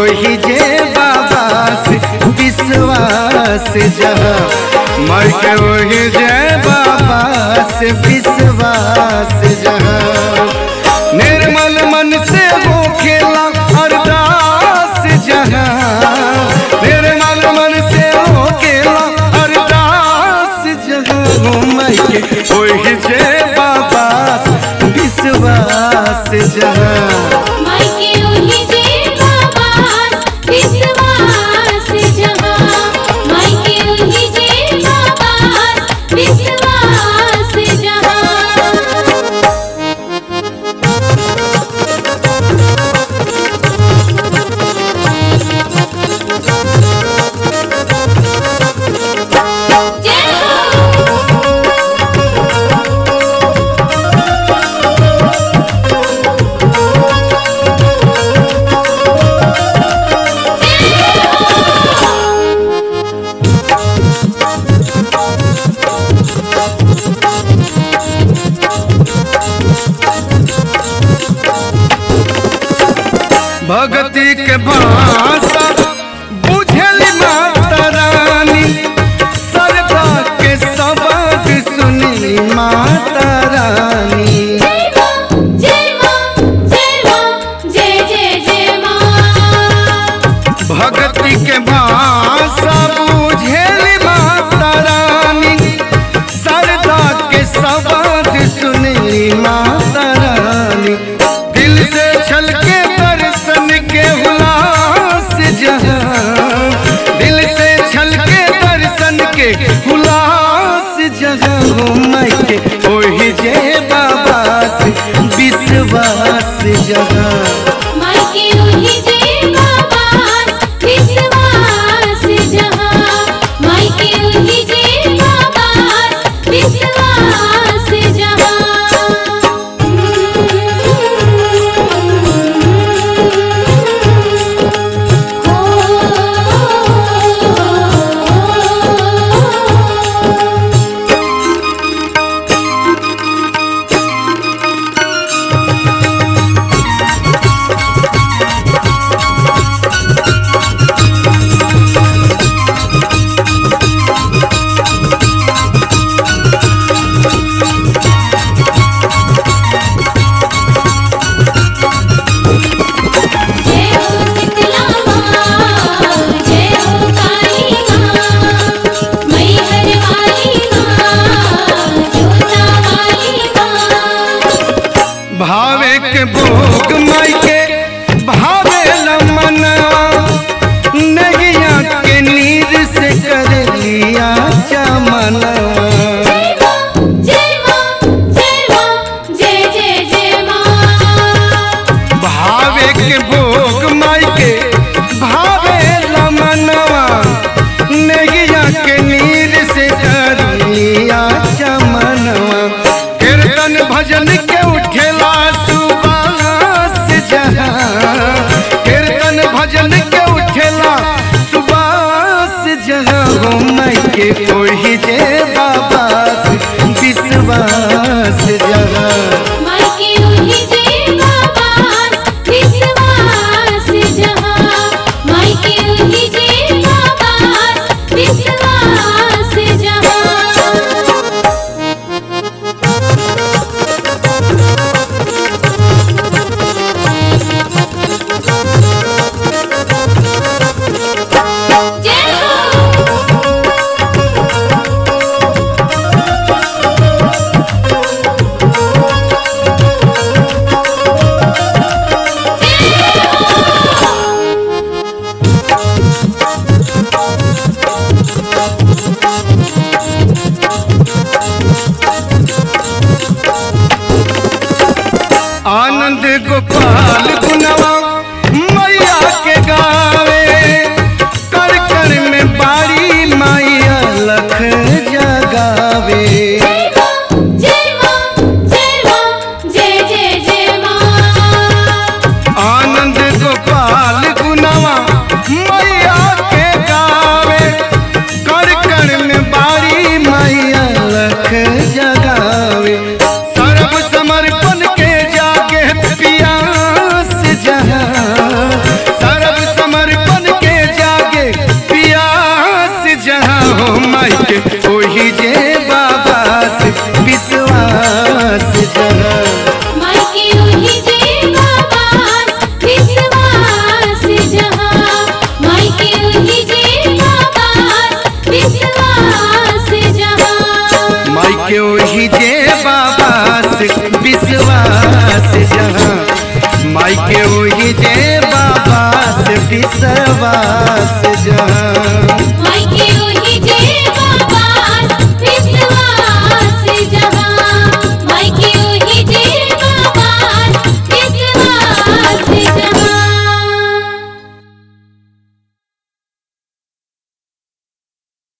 ओही जे बाबा से विश्वास जहाँ माई के ओही जे बाबा से विश्वास जहाँ निर्मल मन से हो खेला अरदास जहाँ निर्मल मन से हो खेला अरदास जहाँ हो माई के ओही जे बाबा विश्वास जहाँ मायके ओही जे बाबा विश्वास जहाँ मायके ओही जे बाबा विश्वास जहाँ जय हो भगती के भाषा बुझली माता रानी सरदा के शब्द सुनी माता रानी जय मां जय मां जय मां जय जय जय मां भगती के भाषा बुझली माता रानी सरदा के शब्द सुनी माता रानी दिल से छलके दर्शन के हुलास जहाँ दिल से छलके दर्शन के हुलास जहाँ हो माई के ओही जे बाबा से विश्वास जहाँ मायके ओही जे बाबा विश्वास जहाँ मायके ओही जे बाबा विश्वास जहाँ जय हो शीतला माँ जय हो काली माँ मैहर वाली माँ जोता वाली माँ भावे के भोग माई के भावे लमना नगिया के नीर से कर लिया चमना जय माँ जय माँ जय जय जय माँ भावे के भोग माई के भावे लमनवा नगिया के नीर से कर लिया चमनवा कीर्तन भजन के उठेला सुबास जहाँ कीर्तन भजन के उठेला सुबास जहाँ हो माई के ओही जे बाबा विश्वास जहाँ मायके ओही जे बाबा विश्वास जहाँ मायके ओही जे बाबा विश्वास जहाँ जय हो आनंद गोपाल गुनवा मैया के गावे कर कर में बा